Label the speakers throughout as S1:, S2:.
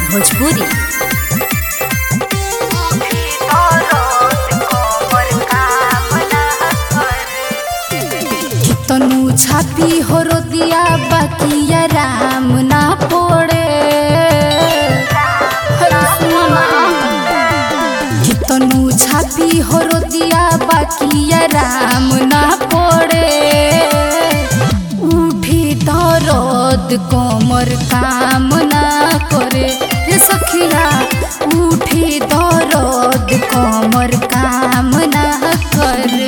S1: भोजपुरी
S2: तनु छापी हो दिया बाकिया राम ना पड़े अरे सुनो ना। कि तनु छापी हो दिया बाकिया राम ना पड़े उठी दरद कमर काम ना करे हे सखिया उठी दरद कमर काम ना करे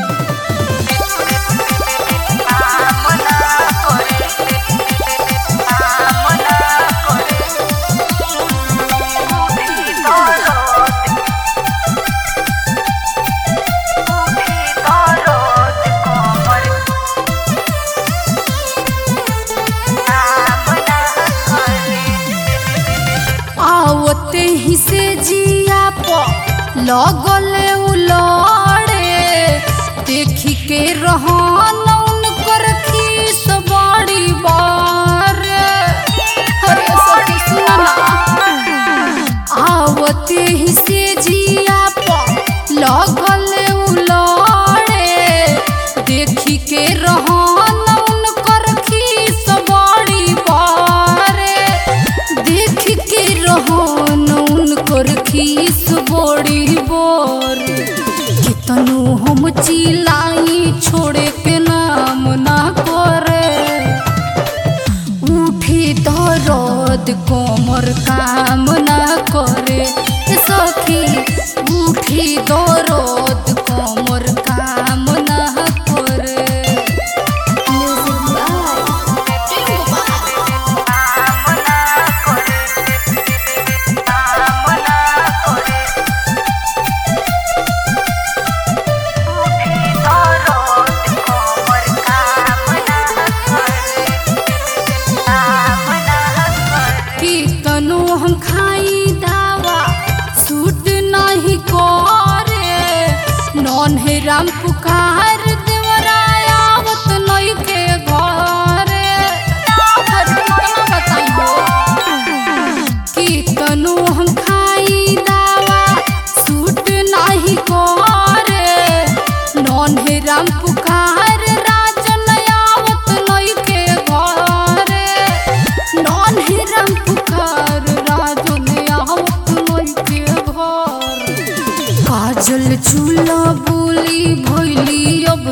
S2: आवते ही से जिया प लगले उलड़े देखी के रहन उनकर खीस बड़ी बार अरे सखी सुना आवते ही से जिया प लगले उलड़े देखी के रहन उनकर खीस बड़ी बारे देख के रहन उनकर खीस बड़ी बोर कितनु हम चिलाई छोड़े के नाम ना करे उठी दरद कोमर काम ना करे ए सखी उठी दरद कोमर काम ना करे म्यूजिक बाय टिंकू बाय कितनो हम खाई दावा सूट नहीं करे नॉन है राम पुकार देवरायावत नई के घरे हर कितना बताइयो कितनो हम खाई दावा सूट नहीं करे नॉन है राम पुकार राजन आवत नई के घरे नॉन है राम पुकार राजन आवत नई के घर काजल चूल्हा बोली भैली अब